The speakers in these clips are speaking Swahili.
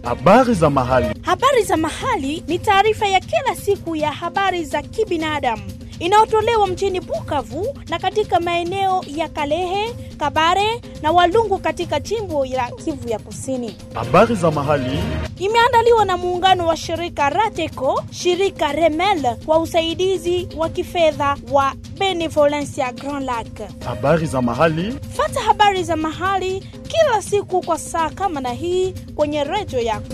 Habari za mahali. Habari za mahali ni taarifa ya kila siku ya habari za kibinadamu inayotolewa mjini Bukavu na katika maeneo ya Kalehe, Kabare na Walungu katika jimbo la Kivu ya Kusini. Habari za mahali. Imeandaliwa na muungano wa shirika Rateco, shirika Remel kwa usaidizi wa kifedha wa Benevolencia Grand Lac. Habari za mahali. Fata habari za mahali kila siku kwa saa kama na hii kwenye redio yako.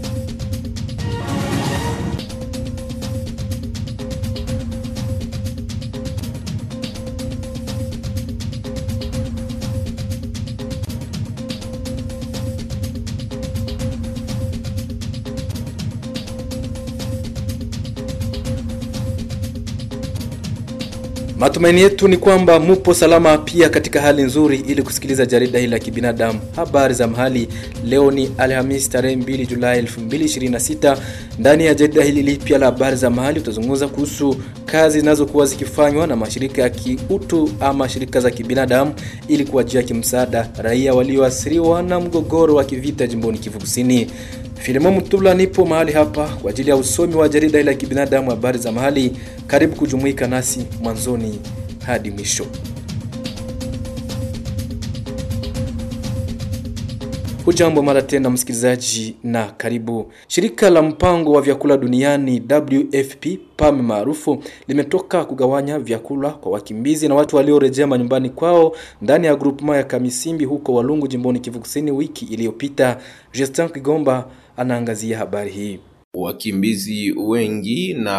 Matumaini yetu ni kwamba mupo salama pia katika hali nzuri ili kusikiliza jarida hili la kibinadamu habari za mahali. Leo ni Alhamisi tarehe 2 Julai 2026. Ndani ya jarida hili lipya la habari za mahali tutazungumza kuhusu kazi zinazokuwa zikifanywa na mashirika ya kiutu ama shirika za kibinadamu ili kuwajia kimsaada raia walioathiriwa na mgogoro wa kivita jimboni Kivu Kusini. Filimo Mutula nipo mahali hapa kwa ajili ya usomi wa jarida hili la kibinadamu habari za mahali. Karibu kujumuika nasi mwanzoni hadi mwisho. Hujambo mara tena msikilizaji, na karibu. Shirika la mpango wa vyakula duniani WFP PAM maarufu limetoka kugawanya vyakula kwa wakimbizi na watu waliorejea manyumbani kwao ndani ya grupema ya Kamisimbi huko Walungu jimboni Kivu Kusini wiki iliyopita. Justin Kigomba anaangazia habari hii. Wakimbizi wengi na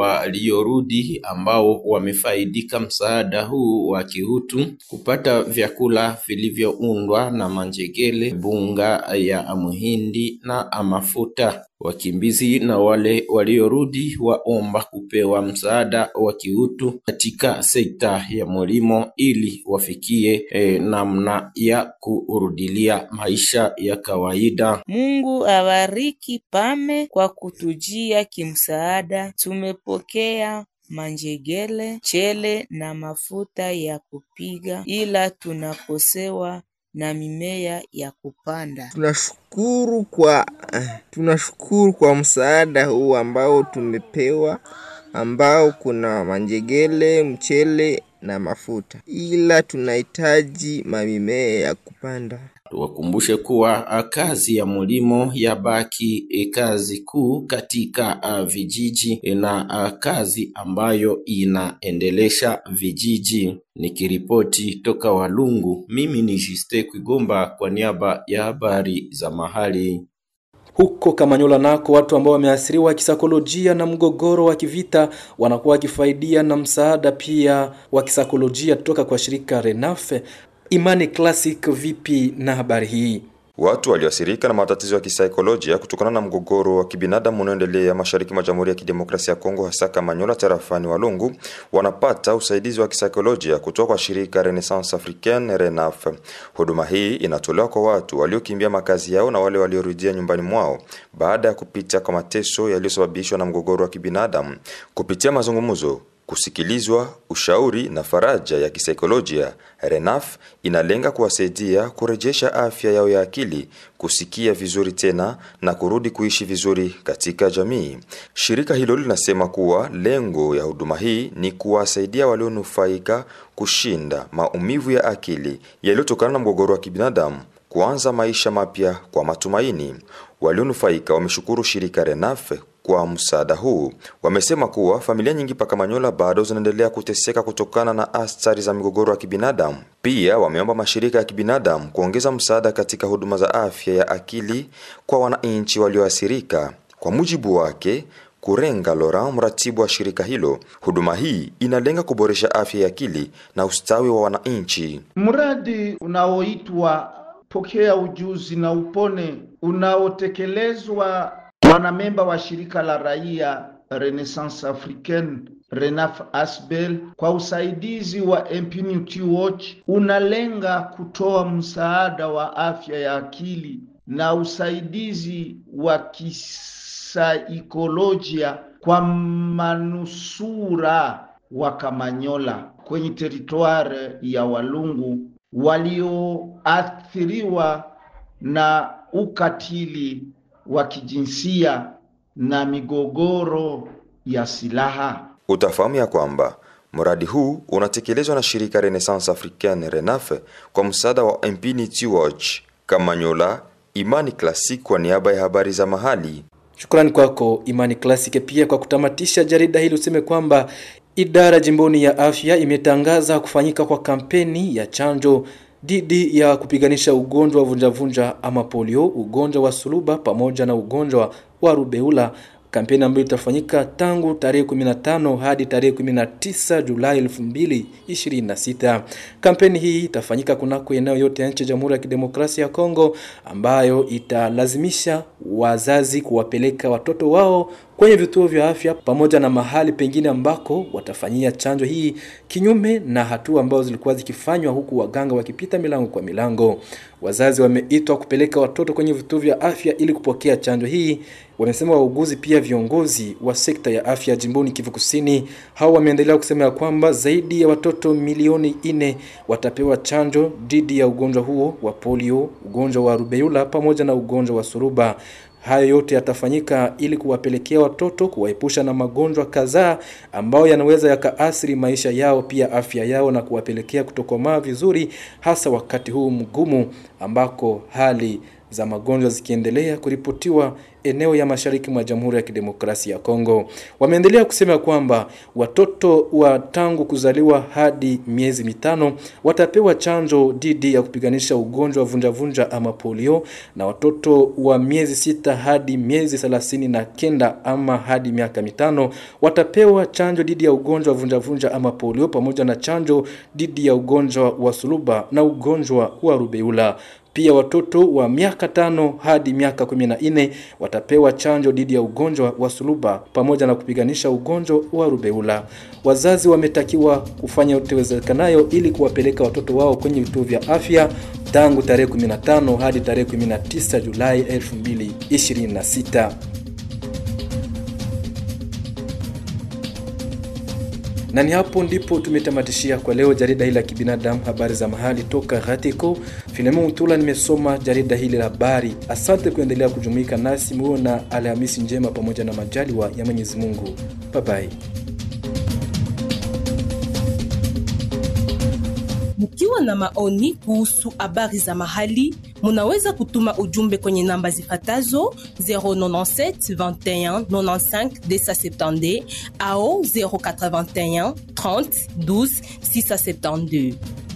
waliorudi ambao wamefaidika msaada huu wa kihutu kupata vyakula vilivyoundwa na manjegele, bunga ya muhindi na mafuta. Wakimbizi na wale waliorudi waomba kupewa msaada wa kiutu katika sekta ya mulimo ili wafikie eh, namna ya kurudilia maisha ya kawaida. Mungu abariki PAME kwa kutujia kimsaada. Tumepokea manjegele, chele na mafuta ya kupiga, ila tunakosewa na mimea ya kupanda. Tunashukuru kwa tunashukuru kwa msaada huu ambao tumepewa, ambao kuna manjegele, mchele na mafuta, ila tunahitaji mamimea ya kupanda. Tuwakumbushe kuwa kazi ya mulimo yabaki e, kazi kuu katika uh, vijiji na uh, kazi ambayo inaendelesha vijiji. Nikiripoti toka Walungu, mimi ni Juste Kwigomba kwa niaba ya habari za mahali. Huko Kamanyola nako watu ambao wameathiriwa kisaikolojia na mgogoro wa kivita wanakuwa wakifaidia na msaada pia wa kisaikolojia toka kwa shirika Renafe. Imani Classic, vipi na habari hii? Watu walioathirika na matatizo ya kisaikolojia kutokana na mgogoro wa kibinadamu unaoendelea mashariki mwa Jamhuri ya Kidemokrasia ya Kongo, hasa Kamanyola tarafani Walungu, wanapata usaidizi wa kisaikolojia kutoka kwa shirika Renaissance Africaine RENAF. Huduma hii inatolewa kwa watu waliokimbia makazi yao na wale waliorudia nyumbani mwao baada ya kupita kwa mateso yaliyosababishwa na mgogoro wa kibinadamu kupitia mazungumzo kusikilizwa, ushauri na faraja ya kisaikolojia. RENAF inalenga kuwasaidia kurejesha afya yao ya akili, kusikia vizuri tena na kurudi kuishi vizuri katika jamii. Shirika hilo linasema kuwa lengo ya huduma hii ni kuwasaidia walionufaika kushinda maumivu ya akili yaliyotokana na mgogoro wa kibinadamu, kuanza maisha mapya kwa matumaini. Walionufaika wameshukuru shirika RENAF kwa msaada huu. Wamesema kuwa familia nyingi pa Kamanyola bado zinaendelea kuteseka kutokana na athari za migogoro ya kibinadamu. Pia wameomba mashirika ya kibinadamu kuongeza msaada katika huduma za afya ya akili kwa wananchi walioathirika. Kwa mujibu wake Kurenga Laurent, mratibu wa shirika hilo, huduma hii inalenga kuboresha afya ya akili na ustawi wa wananchi. Mradi unaoitwa Pokea Ujuzi na Upone unaotekelezwa wanamemba wa shirika la raia Renaissance Africaine Renaf Asbel kwa usaidizi wa Impunity Watch unalenga kutoa msaada wa afya ya akili na usaidizi wa kisaikolojia kwa manusura wa Kamanyola kwenye teritwari ya Walungu walioathiriwa na ukatili wa kijinsia na migogoro ya silaha. Utafahamu ya kwamba mradi huu unatekelezwa na shirika Renaissance Africaine RENAF kwa msaada wa Impunity Watch. Kamanyola, Imani Classic kwa niaba ya habari za mahali. Shukrani kwako Imani Classic. Pia kwa kutamatisha jarida hili useme kwamba idara jimboni ya afya imetangaza kufanyika kwa kampeni ya chanjo dhidi ya kupiganisha ugonjwa wa vunjavunja ama polio, ugonjwa wa suluba pamoja na ugonjwa wa rubeula kampeni ambayo itafanyika tangu tarehe 15 hadi tarehe 19 Julai 2026. Kampeni hii itafanyika kunako eneo yote ya nchi ya Jamhuri ya Kidemokrasia ya Kongo, ambayo italazimisha wazazi kuwapeleka watoto wao kwenye vituo vya afya pamoja na mahali pengine ambako watafanyia chanjo hii, kinyume na hatua ambazo zilikuwa zikifanywa huku waganga wakipita milango kwa milango. Wazazi wameitwa kupeleka watoto kwenye vituo vya afya ili kupokea chanjo hii. Wamesema wauguzi pia viongozi wa sekta ya afya jimboni Kivu Kusini. Hao wameendelea kusema ya kwamba zaidi ya watoto milioni nne watapewa chanjo dhidi ya ugonjwa huo wa polio, ugonjwa wa rubeula pamoja na ugonjwa wa suruba. Hayo yote yatafanyika ili kuwapelekea watoto kuwaepusha na magonjwa kadhaa ambayo yanaweza yakaathiri maisha yao pia afya yao na kuwapelekea kutokomaa vizuri, hasa wakati huu mgumu ambako hali za magonjwa zikiendelea kuripotiwa eneo ya mashariki mwa Jamhuri ya Kidemokrasia ya Kongo. Wameendelea kusema kwamba watoto wa tangu kuzaliwa hadi miezi mitano watapewa chanjo dhidi ya kupiganisha ugonjwa wa vunjavunja ama polio, na watoto wa miezi sita hadi miezi thelathini na kenda ama hadi miaka mitano watapewa chanjo dhidi ya ugonjwa wa vunjavunja ama polio, pamoja na chanjo dhidi ya ugonjwa wa suluba na ugonjwa wa rubeula. Pia watoto wa miaka tano hadi miaka kumi na nne watapewa chanjo dhidi ya ugonjwa wa suluba pamoja na kupiganisha ugonjwa wa rubeula. Wazazi wametakiwa kufanya yote iwezekanayo ili kuwapeleka watoto wao kwenye vituo vya afya tangu tarehe 15 hadi tarehe 19 Julai 2026. na ni hapo ndipo tumetamatishia kwa leo jarida hili la kibinadamu habari za mahali toka Ghatiko. Filemon Mtula nimesoma jarida hili la habari. Asante kuendelea kujumuika nasi, muwe na Alhamisi njema pamoja na majaliwa ya Mwenyezi Mungu. Bye bye. Mkiwa na maoni kuhusu habari za mahali, munaweza kutuma ujumbe kwenye namba zifatazo 097 21 95 270 au 081 30 12 672.